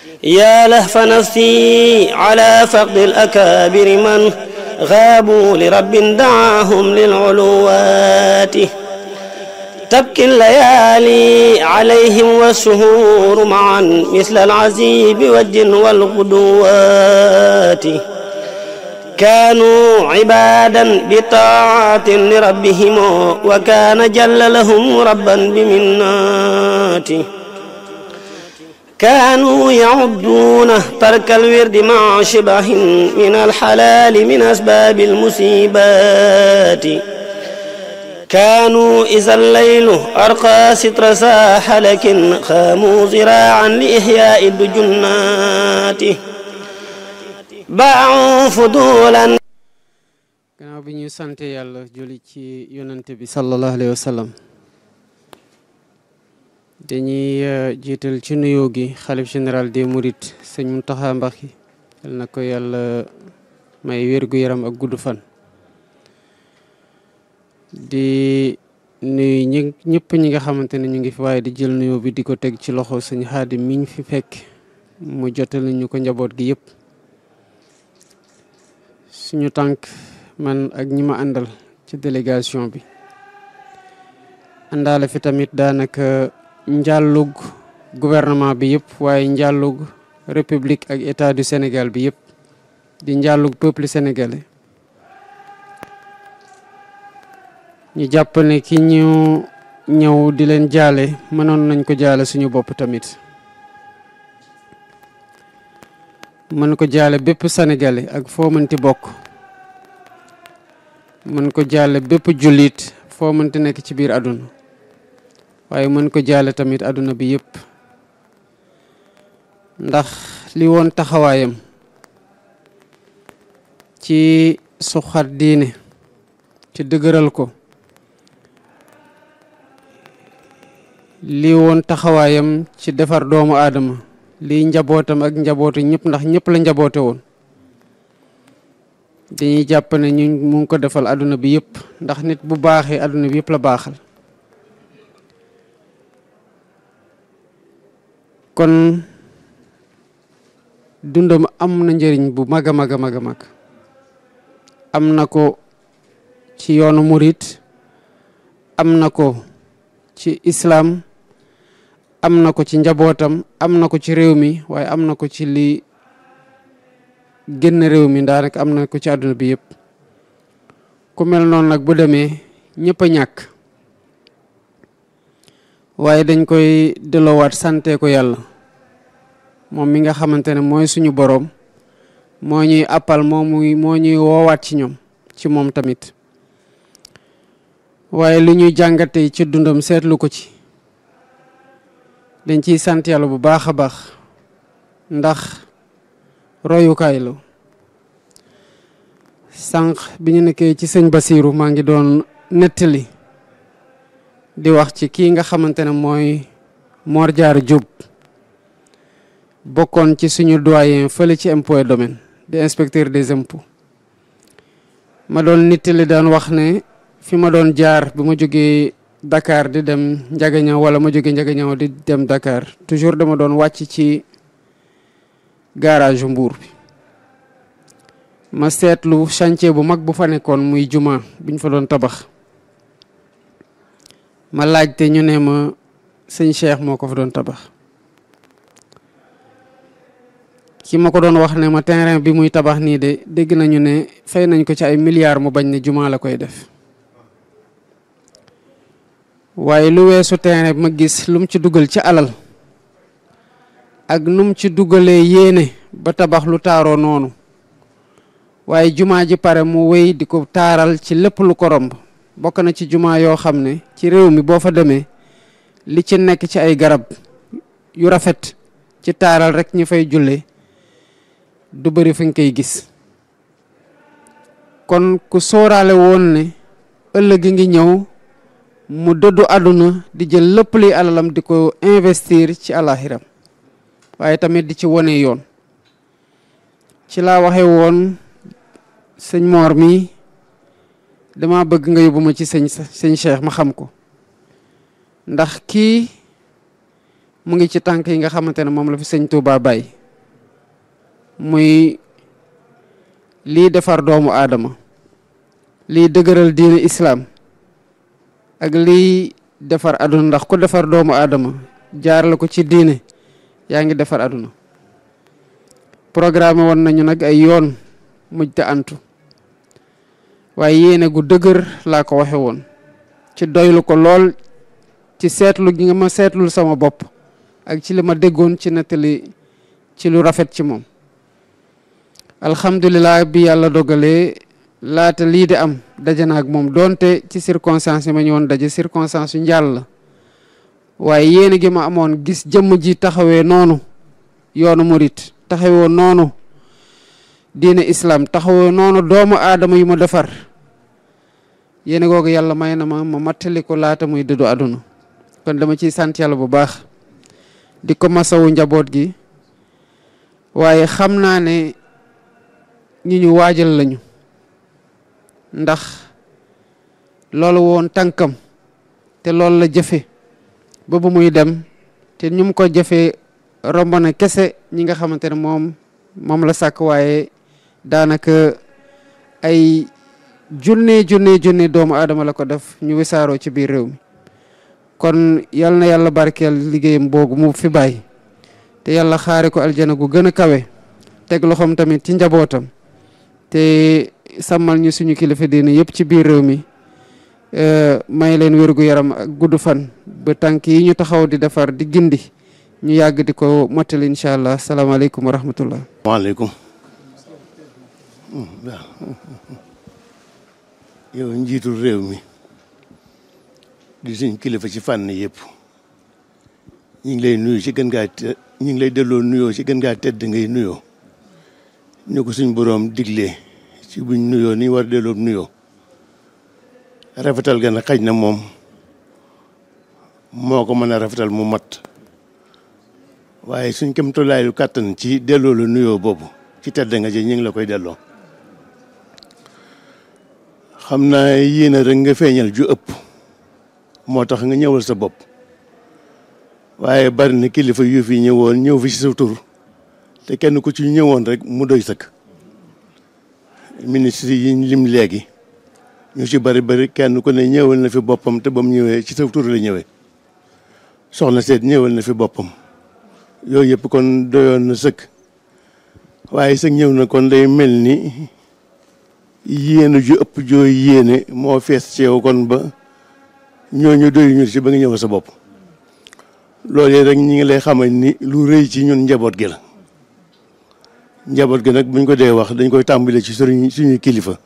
يا لهف نفسي على فقد الأكابر من غابوا لرب دعاهم للعلوات تبكي الليالي عليهم والشهور معا مثل العزيب والجن والغدوات كانوا عبادا بطاعة لربهم وكان جل لهم ربا بمناته كانوا يعدون ترك الورد مع شبه من الحلال من أسباب المصيبات كانوا إذا الليل أرقى ستر ساح لكن خاموا زراعا لإحياء الدجنات باعوا فضولا gannaaw bi ñu sante yàlla julli ci yonante bi sallallahu alayhi wa sallam dañuy jiital ci nuyoo gi xalif général des mourides sëñ Mountakha Mbacké yal na ko yàlla may wérgu yaram ak gudd fan di nuyu ñi ñëpp ñi nga xamante ne ñu ngi fi waaye di jël nuyoo bi di ko teg ci loxo sëñ Xaadim mi ñu fi fekk mu jotal ñu ko njaboot gi yëpp suñu tànk man ak ñi ma àndal ci délégation bi àndaale fi tamit daanaka njàllug gouvernement bi yëpp waaye njàllug république ak état du Sénégal bi yëpp di njàllug peuple sénégalais ñu jàpp ne ki ñu ñëw di leen jaale mënoon nañ ko jaale suñu bopp tamit mën ko jaale bépp sénégalais ak foo mënti bokk mën ko jaale bépp jullit foo mënti nekk ci biir àdduna waaye mën ko jaale tamit àdduna bi yëpp ndax li woon taxawaayam ci suxat diine ci dëgëral ko li woon taxawaayam ci defar doomu aadama lii njabootam ak njabootu ñëpp ndax ñëpp la njaboote woon dañuy jàpp ne ñu mu ngi ko defal àdduna bi yëpp ndax nit bu baaxee àdduna bi yëpp la baaxal kon dundam am na njëriñ bu mag a mag a mag a mag am na ko ci yoonu murit am na ko ci islaam am na ko ci njabootam am na ko ci réew mi waaye am na ko ci li génn réew mi daanaka am na ko ci àdduna bi yëpp ku mel noonu nag bu demee ñëpp a ñàkk waaye dañ koy delloowaat sante ko yàlla moom mi nga xamante ne mooy suñu boroom moo ñuy appal moo muy moo ñuy woowaat ci ñoom ci moom tamit waaye li ñuy jàngate ci dundam seetlu ko ci dañ ciy sant yàlla bu baax a baax ndax royukaay la sànq bi ñu nekkee ci sëñ Basiiru maa ngi doon nettali di wax ci kii nga xamante ne mooy Mor Diarra Diop bokkoon ci suñu doyen fële ci impôt et domaine di inspecteur des impôts ma doon nettali daan wax ne fi ma doon jaar bi ma jógee Dakar di dem Njagañaw wala ma jógee Njagañaw di dem Dakar toujours dama doon wàcc ci garage Mbour bi ma seetlu chantier bu mag bu fa nekkoon muy juma buñ fa doon tabax ma laajte ñu ne ma sëñ Cheikh moo ko fa doon tabax ki ma ko doon wax ne ma terrain bi muy tabax nii de dégg nañu ne fay nañ ko ci ay milliards mu bañ ne juma la koy def waaye lu weesu terrain bi ma gis lu mu ci dugal ci alal ak nu mu ci dugalee yéene ba tabax lu taaroo noonu waaye jumaa ji pare mu wéy di ko taaral ci lépp lu ko romb bokk na ci jumaa yoo xam ne ci réew mi boo fa demee li ci nekk ci ay garab yu rafet ci taaral rek ñi fay julle du bëri fi nga koy gis kon ku sóoraale woon ne ëllëg ngi ñëw mu dëddu àdduna di jël lépp luy alalam di ko investir ci alaxiram waaye tamit di ci wone yoon ci laa waxe woon sëñ Mor mi dama bëgg nga yóbbu ma ci sëñ sëñ Cheikh ma xam ko ndax kii mu ngi ci tànk yi nga xamante ne moom la fi sëñ Touba bàyyi muy lii defar doomu aadama lii dëgëral diine islaam ak lii defar aduna ndax ku defar doomu aadama jaarale ko ci diine yaa ngi defar aduna programme woon nañu nag ay yoon mujj te antu waaye yéene gu dëgër laa ko waxe woon ci doylu ko lool ci seetlu gi nga ma seetlul sama bopp ak ci li ma déggoon ci nettali ci lu rafet ci moom alhamdulilah bi yàlla dogalee laata lii di am daje na ak moom donte ci circonstance yi ma ñëwoon daje circonstance yu njàll la waaye yéene gi ma amoon gis jëmm ji taxawee noonu yoonu murit taxawee noonu diine islam taxawee noonu doomu aadama yu ma defar yéene googu yàlla may na ma ma mattali ko laata muy dëddu àdduna kon dama ciy sant yàlla bu baax di ko masawu njaboot gi waaye xam naa ne ñi ñu waajal lañu ndax loolu woon tànkam te loolu la jëfe ba bu muy dem te ñu mu ko jëfee romb na kese ñi nga xamante ne moom moom la sàkk waaye daanaka ay junne junne junne doomu aadama la ko def ñu wisaaroo ci biir réew mi kon yal na yàlla barkeel liggéeyam boogu mu fi bàyyi te yàlla xaare ko aljana gu gën a kawe teg loxoom tamit ci njabootam te sàmmal ñu suñu kilifa diine yëpp ci biir réew mi may leen wérgu yaram ak gudd fan ba tànk yi ñu taxaw di defar di gindi ñu yàgg di ko mottali incha allah salaamaaleykum wa rahmatullah waaleykum yow njiitul réew mi di suñ kilifa ci fànn yëpp ñu ngi lay nuyu ci gën ngaa te ñu ngi lay delloo nuyoo ci gën ngaa tedd ngay nuyoo ñu ko suñ boroom diglee ci buñ nuyoo ni war delloo nuyoo rafetal ga nag xaj na moom moo ko mën a rafetal mu mat waaye suñ kem tolaayu kàttan ci delloo la nuyoo boobu ci tedd nga ji ñu ngi la koy delloo xam naa yéen rek nga feeñal ju ëpp moo tax nga ñëwal sa bopp waaye bari na kilifa yu fi ñëwoon ñëw fi ci sa tur te kenn ku ci ñëwoon rek mu doy sëkk ministre yi lim léegi ñu ci bari bari kenn ku ne ñëwal na fi boppam te ba mu ñëwee ci sa tur la ñëwee soxna seet ñëwal na fi boppam yooyu yëpp kon doyoon na sëkk waaye sëg ñëw na kon day mel ni yéene ju ëpp joo yéene moo fees ci yow kon ba ñooñu doyuñu ci ba nga ñëw sa bopp loolu rek ñi ngi lay xamal ni lu rëy ci ñun njaboot gi la njaboot gi nag buñ ko dee wax dañ koy tàmbale ci suñu suñuy kilifa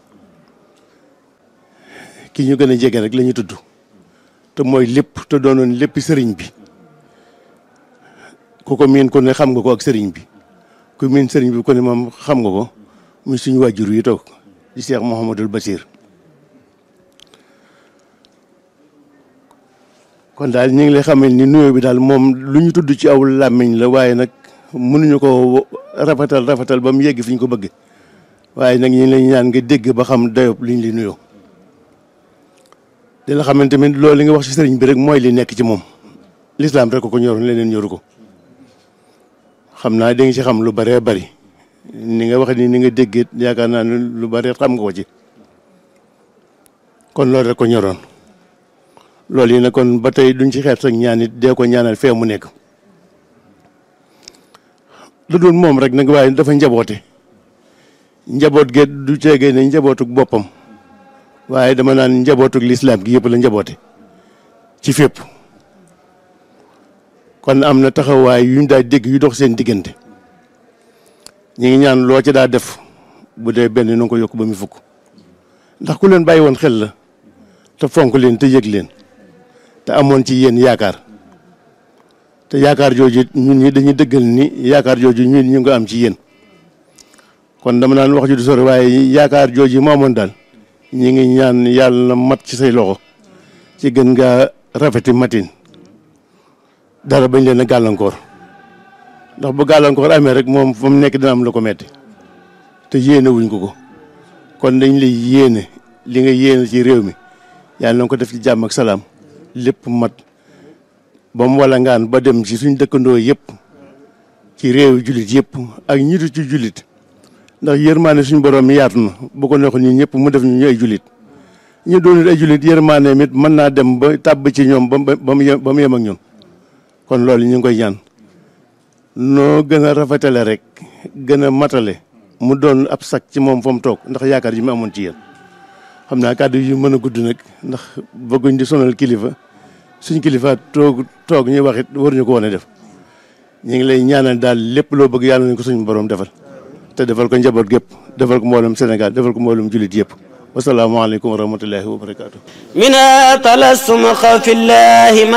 ki ñu gën a jege rek la ñu tudd te mooy lépp te doonoon lépp sëriñ bi ku ko miin ko ne xam nga ko ak sëriñ bi ku miin sëriñ bi ko ne moom xam nga ko muy suñu wàjjur yi toog di Cheikh Mouhamadul Basir kon daal ñu ngi lay xamal ni nuyoo bi daal moom lu ñu tudd ci aw làmmiñ la waaye nag mënuñu ko rafetal rafetal ba mu yegg fi ñu ko bëgg waaye nag ñu ngi lay ñaan nga dégg ba xam dayob liñ li nuyoo di la xamante tamit loolu li nga wax ci sëriñ bi rek mooy li nekk ci moom lislaam rek ko ko ñoroon leneen ñoru ko xam naa da nga ci xam lu bëree bëri ni nga wax ni ni nga déggee yaakaar naa ne lu bëri xam nga ko ci kon loolu rek ko ñoroon loolu yi nag kon ba tey duñ ci xeet sax ñaan it dee ko ñaanal fee mu nekk lu dul moom rek nag waaye dafa njaboote njaboot ge du ceegee ne njabootuk boppam waaye dama naan njabootuk lislaam gi yëpp la njaboote ci fépp kon am na taxawaay yu ñu daa dégg yu dox seen diggante ñu ngi ñaan loo ci daa def bu dee benn na ko yokk ba mu fukk ndax ku leen bàyyi woon xel la te fonk leen te yëg leen te amoon ci yéen yaakaar te yaakaar jooju ñun ñi dañuy dëggal ni yaakaar jooju ñun ñu ngi am ci yéen kon dama naan wax ju du sori waaye yaakaar jooju moo amoon daal ñi ngi ñaan yàlla na mat ci say loxo ci gën ngaa rafeti matin dara bañ leen a gàllankoor ndax bu gàllankoor amee rek moom fa mu nekk dina am la ko metti te yéene wuñ ko ko kon dañ lay yéene li nga yéene ci réew mi yàlla na ko def ci jàmm ak salaam lépp mat ba mu wala ngaan ba dem ci suñ dëkkandoo yëpp ci réew jullit yëpp ak ñi du ci jullit ndax yërmaane suñ borom yaatu na bu ko neexoon ñun ñëpp mu def ñu ñu ay jullit ñu doonul ay jullit yërmaane mit mën naa dem ba tàbb ci ñoom ba ba mu yem ba mu yem ak ñun kon loolu ñu ngi koy ñaan noo gën a rafetale rek gën a matale mu doon ab sac ci moom fa mu toog ndax yaakaar ji mu amoon ci yéen xam naa kàddu yu mën a gudd nag ndax bëgguñ di sonal kilifa suñ kilifa toog toog ñuy wax it waruñu ko woon a def ñu ngi lay ñaanal daal lépp loo bëgg yàlla nañ ko suñu borom defal te defal ko njaboot gépp defal ko mboolem Sénégal defal ko mboolem jullit yëpp wasalaamaaleykum wa rahmatullahi wa barakaatu. من تلسم خوف الله